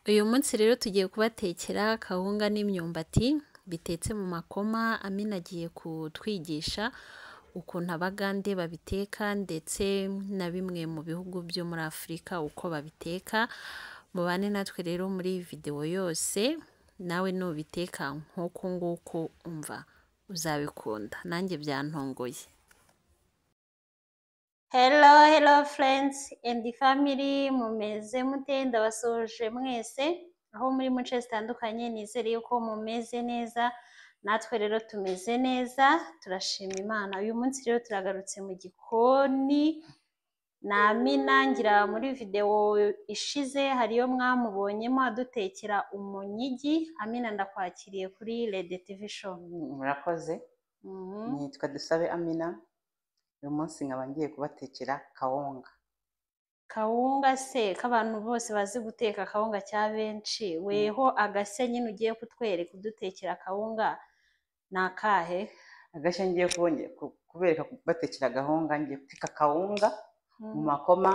Uyu munsi rero tugiye kubatekera kawunga n'imyumbati bitetse mu makoma, Amina agiye kutwigisha ukuntu Abagande babiteka ndetse na bimwe mu bihugu byo muri Afurika uko babiteka, mubane natwe rero muri iyi videwo yose, nawe nubiteka nk'uku nguku umva uzabikunda, nanjye byantunguye. Hello, hello friends and family, mumeze mute? Ndabasuhuje mwese aho muri mu nce zitandukanye, nizere yuko mumeze neza, natwe rero tumeze neza, turashima Imana. Uyu munsi rero turagarutse mu gikoni na Amina, ngira muri videwo ishize hariyo mwamubonyemo adutekera umunyigi. Amina ndakwakiriye kuri Rede TV show. Murakoze, Mhm. nitwa Dusabe Amina, uyu munsi nkaba ngiye kubatekera kawunga. Kawunga se k'abantu bose bazi guteka kawunga cya benshi weho agashya nyine ugiye kutwereka udutekera kawunga ni akahe Agashya ngiye kubonye- ku- kubereka kubatekera gahunga, ngiye guteka kawunga mu Mm, makoma,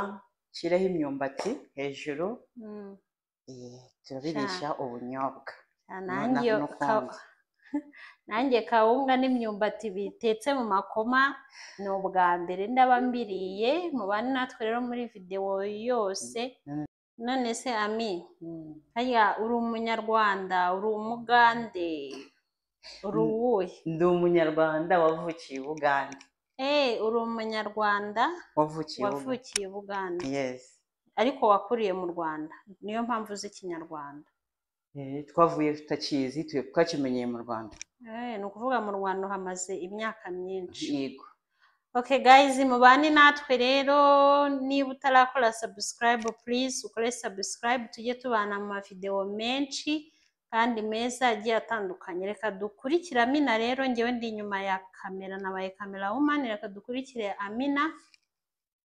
nshyireho imyumbati hejuru, mm. eh, turabirisha ubunyobwa. Ah, Noneho nanjye iyo ka- n'ukundi. nanjye kawunga n'imyumbati bitetse mu makoma ni ubwa mbere ndaba mbiriye mubane natwe rero muri videwo yose None- none se ami Mm. harya uri umunyarwanda uri umugande uri Mm. uwuhe Ndi umunyarwanda wavukiye i Bugande. Eh, uri umunyarwanda Wavukiye i Bugande. wavukiye i Buganda Yes. ariko wakuriye mu Rwanda niyo mpamvu uzi ikinyarwanda Eh, Twavuye tutakizi, tu- twakimenyeye mu Rwanda. Eh, ni ukuvuga mu Rwanda uhamaze imyaka myinshi Yego. okay guys mubane natwe rero niba utarakora subscribe please ukore subscribe tujye tubana mu mavidewo menshi kandi meza agiye atandukanye reka dukurikire Amina rero ngewe ndi inyuma ya kamera nabaye kamera wumani reka dukurikire Amina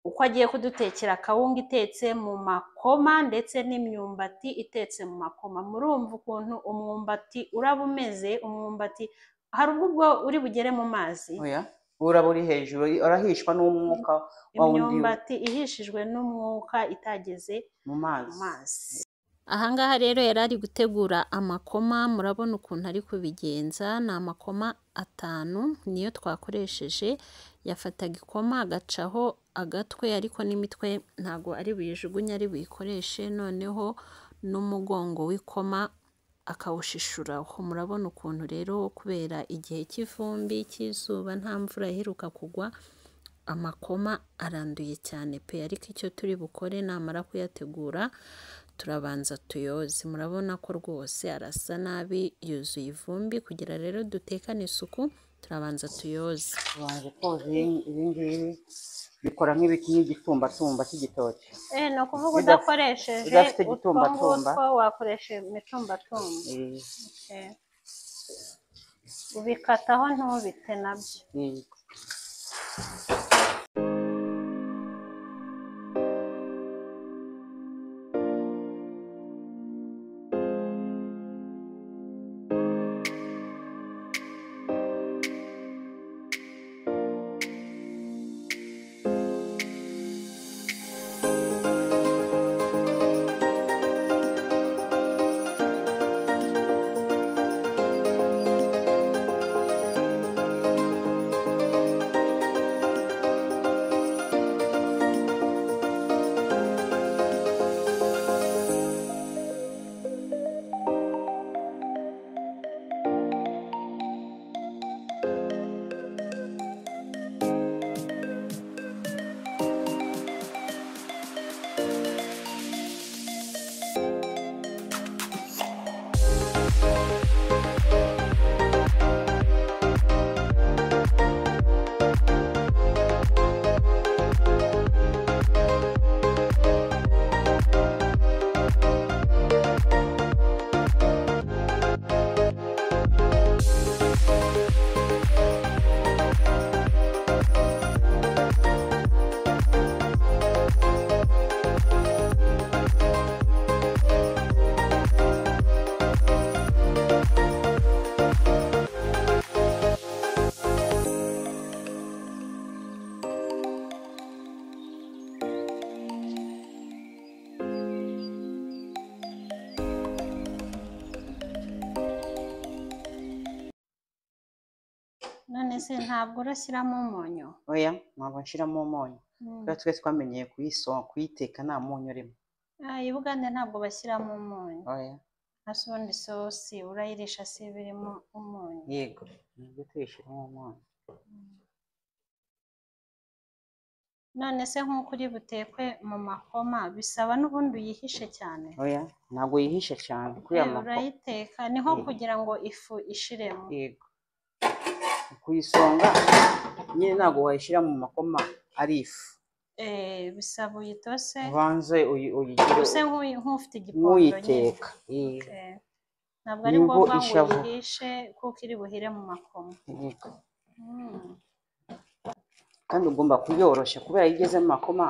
uko agiye kudutekera kawunga itetse mu makoma ndetse n'imyumbati itetse mu makoma murumva ukuntu umwumbati uraba umeze umwumbati hari ubwo ubwo uri bugere mu mazi Oya. Uraba uri hejuru, urahishwa n'umwuka wa wundi imyumbati ihishijwe n'umwuka itageze mu mu mazi. mazi Ahangaha rero yari ari gutegura amakoma murabona ukuntu ari kubigenza ni amakoma atanu niyo twakoresheje yafataga ikoma agacaho agatwe ariko n'imitwe ntago ari buyijugunye ari buyikoreshe noneho n'umugongo w'ikoma akawushishuraho murabona ukuntu rero kubera igihe cy'ivumbi cy'izuba nta mvura iheruka kugwa amakoma aranduye cyane pe ariko icyo turi bukore namara kuyategura turabanza tuyoze murabona ko rwose arasa nabi yuzuye ivumbi kugira rero dutekane isuku turabanza tuyoze Ubanje koza ibi ibi ngibi bikora nk'ibiti nk'igitumbatumba cy'igitoki Eh, ni ukuvuga Udaf- udakoresheje udafite utwo igitumbatumba ngutwo wakoresha imitumbatumba eh, Eh, ubikataho ntubite nabyo eh, izi ntabwo urashyiramo umunyu oya ntabwo nshiramo umunyu Mm. kubera twese twamenyeye kuyiso- kuyiteka nta munyu urimo Ah, iyi bugande ntabwo bashyiramo umunyu oya na sondi sosi urayirisha si iba irimo umunyu yego nibyo tuyishyiramo umunyu none se nk'uko uri butekwe mu makoma bisaba n'ubundi uyihishe cyane oya ntabwo yihishe cyane Eh, kuriya mako urayiteka niho Mm. kugira ngo ifu ishiremo yego kuyisonga nyine ntabwo wayishyira mu makoma ari ifu Eh, bisaba uyitose ubanze uyi- uyigire use nk'uyu- nk'ufite igipondo nyine nk'uyiteka Yego. Eh, ntabwo ari Nibwo ngombwa ngo ishavu. uyihishe kuko iri buhire mu makoma Yego. Mm. kandi ugomba kuyoroshya kubera iyo igeze mu makoma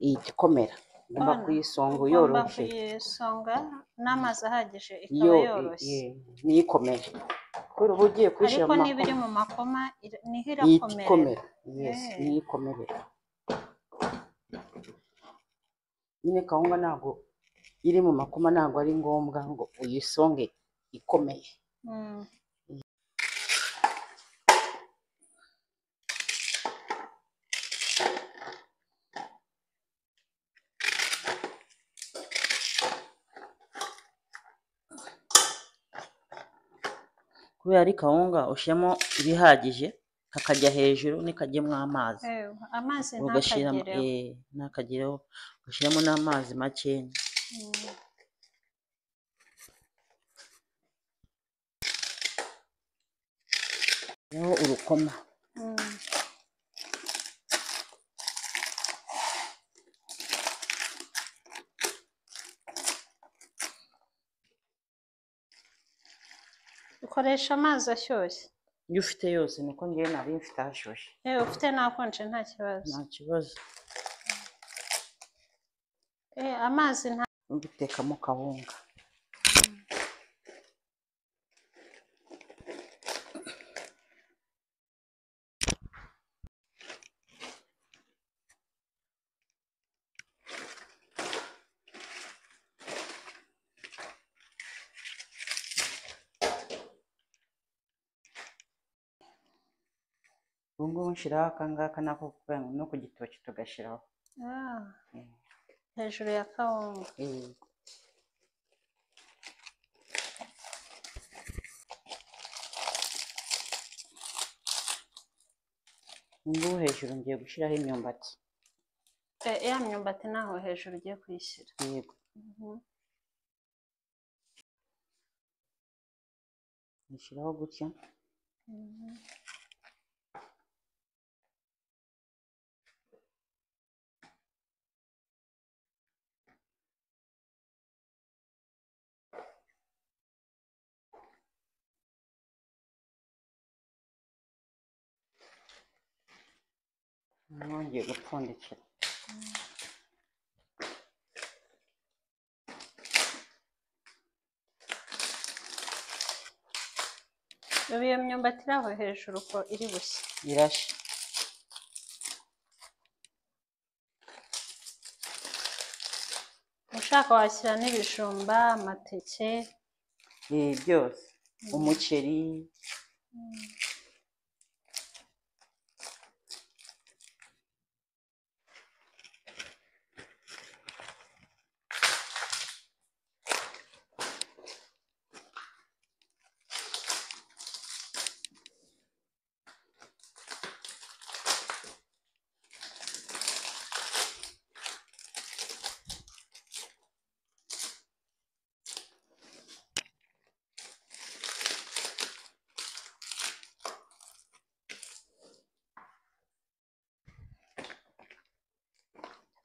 ihita ikomera ugomba Abana, kuyisonga ugomba uyoroshye kuyisonga n'amazi ahagije iyo ikaba yoroshye i- i- niyo ikomeye kubera uba ugiye kuyishyira ariko mu niba iri makoma mu makoma ira- niho ihita irakomera ikomera yes Eh. niyo ikomerera nyine kawunga ntabwo iri mu makoma ntabwo ari ngombwa ngo uyisonge ikomeye Mm. kubera ari kawunga ushyiramo ibihagije kakajya hejuru ntikajyemo amazi Eh, amazi ugashyiramo ntakagereho eh, ntakagereho ugashyiramo n'amazi makeya Mm. Hariho urukoma Mm. ukoresha amazi ashyushye iyo ufite yose niko ngewe nari mfite hashyushye yewe ufite n'akonje nta kibazo nta kibazo Eh, amazi nta ubitekamo kawunga ubu ngubu nshyiraho aka ngaka nako kubera ngo no ku gitoki tugashyiraho Ah, Mm. hejuru ya kawunga Eh, ubu ngubu hejuru ngiye gushyiraho imyumbati Eh, ya myumbati naho hejuru ugiye kuyishyira yego Mhm. nishyiraho gutya Mhm. noneho ngiye gupfundikira ubu iyo myumbati iri aho hejuru ko iri bushya irashya ushaka washyira n'ibijumba amateke Eh, byose umuceri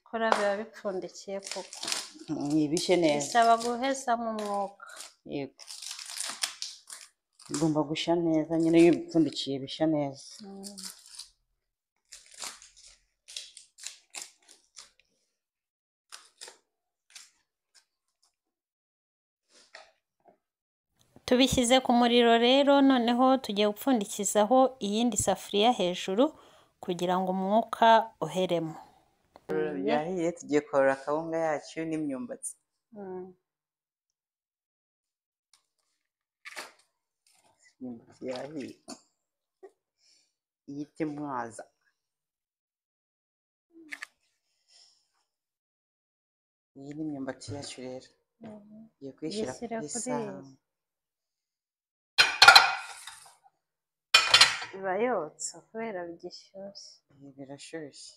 kora biba bipfundikiye kuko ntibishye neza bisaba guhezamo umwuka yego bigomba gushya neza nyine iyo ubipfundikiye bishya neza Mm. tubishyize ku muriro rero noneho tugiye gupfundikizaho iyindi safuriya hejuru kugira ngo umwuka uheremo byahiye tugiye korora akawunga yacu n'imyumbati imyumbati yahiye iyite mwaza iyi ni imyumbati yacu rero igiye kuyishyira Kuyishyira kuri kuri iyi. isahani iba yotsa kubera bigishyushye ibi birashyushye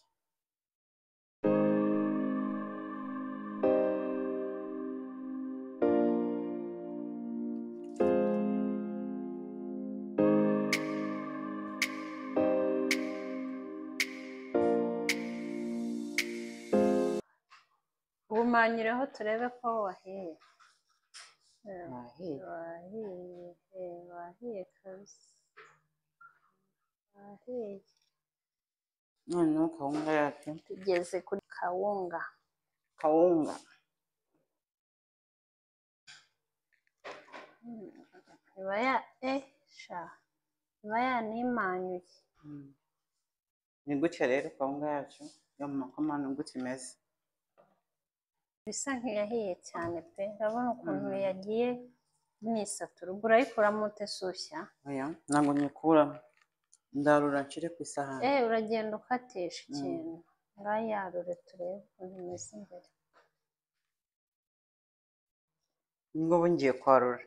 ubumanyireho turebe ko wahiye Eh, ntahiye wahiye eh, wahiye kabisa wahiye noneho kawunga yacu tugeze kuri kawunga kawunga iba ya eh sha iba yanimanyuye Mm. ni gutya rero kawunga yacu yo mu makoma ni gutya imeze bisa nk'iyahiye cyane pe urabona ukuntu Mm. yagiye mwisatura ubwo urayikuramo ute sushya oya ntabwo nyikuramo ndarura nshire ku isahani Eh, uragenda ukatisha Mm. ikintu ngaho yarure turebe ukuntu imeze imbere ngo ubu ngiye kwarura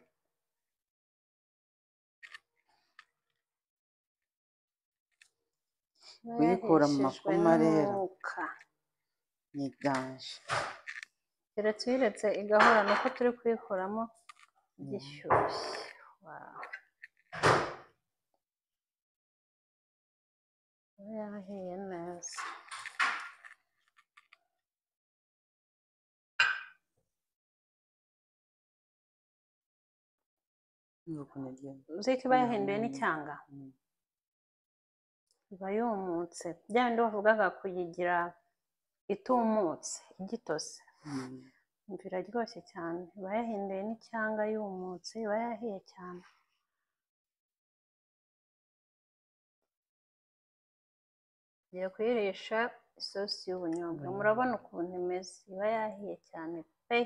Kuyikura mu Yareshejwe makoma rero. n'umwuka. niganje Dore tuyiretse igahora ni uko turi kuyikuramo gishyushye Wow. Iba yarahiye neza Urumva ukuntu igenda uzi ko iba yahinduye Mm. n'icyanga Mm. iba yumutse bya bindi bavugaga kuyigira itumutse igitose Mm. imvira iryoshye cyane iba yahinduye n'icyanga yumutse iba yahiye cyane ngiye kuyirisha isosi y'ubunyobwa Mm. murabona ukuntu imeze iba yahiye cyane pe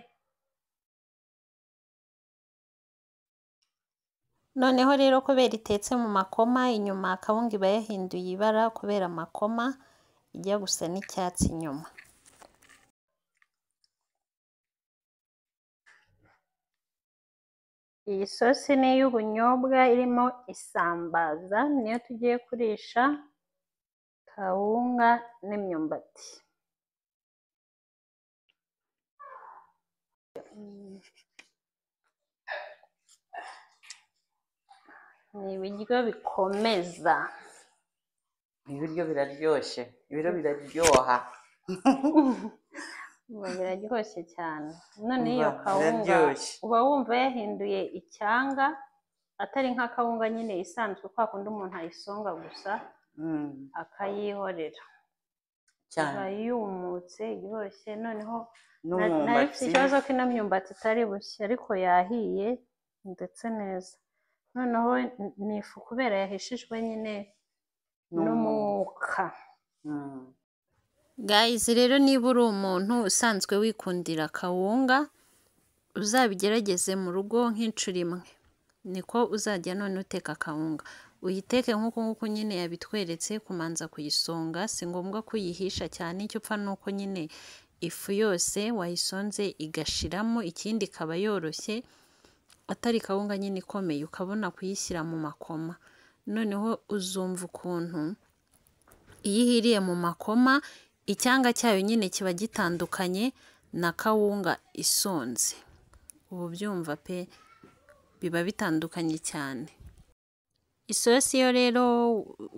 noneho rero kubera itetse mu makoma inyuma akawunga iba yahinduye ibara kubera amakoma ijya gusa n'icyatsi inyuma iyi sosi ni iy'ubunyobwa irimo isambaza niyo tugiye kurisha kawunga n'imyumbati ni ibiryo bikomeza ibiryo biraryoshye ibiryo biraryoha Ubu biraryoshye cyane none iyo Umva, kawunga biraryoshye. uba wumva yahinduye icyanga atari nka kawunga nyine isanzwe kwa kundi umuntu ayisonga gusa Mm, akayihorera iba cyane yumutse iryoshye noneho na- nari mfite n'umwumbati ikibazo ko ino myumbati itari bushya ariko yahiye ndetse neza noneho ni ifu kubera yahishijwe nyine n'umwuka Mm. guys rero niba uri umuntu usanzwe wikundira kawunga uzabigerageze mu rugo nk'inshuro imwe niko uzajya none uteka kawunga uyiteke nk'uko nguko nyine yabitweretse kumanza kuyisonga si ngombwa ko uyihisha cyane icyo upfa ni uko nyine ifu yose wayisonze igashiramo ikindi ikaba yoroshye atari kawunga nyine ikomeye ukabona kuyishyira mu makoma noneho uzumva ukuntu iyo ihiriye mu makoma icyanga cyayo nyine kiba gitandukanye na kawunga isonze ubu byumva pe biba bitandukanye cyane isosi yo rero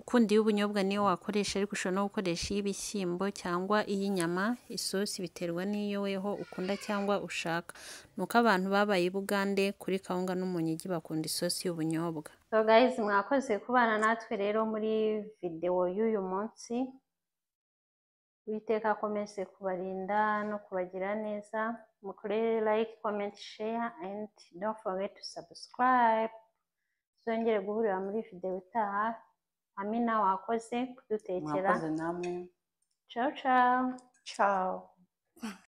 ukundi y'ubunyobwa niyo wakoresha ariko ushobora no gukoresha iy'ibishyimbo cyangwa iy'inyama isosi biterwa n'iyo weho ukunda cyangwa ushaka ni uko abantu babaye i bugande kuri kawunga n'umunyigi bakunda isosi y'ubunyobwa So guys, mwakoze kubana natwe rero muri videwo y'uyu munsi. Uwiteka akomeze kubarinda no kubagira neza. Mukore like, comment, share and don't forget to subscribe. Tuzongere guhurira muri videwo itaha. Amina wakoze kudutekera. mwakoze namwe Ciao ciao. ciao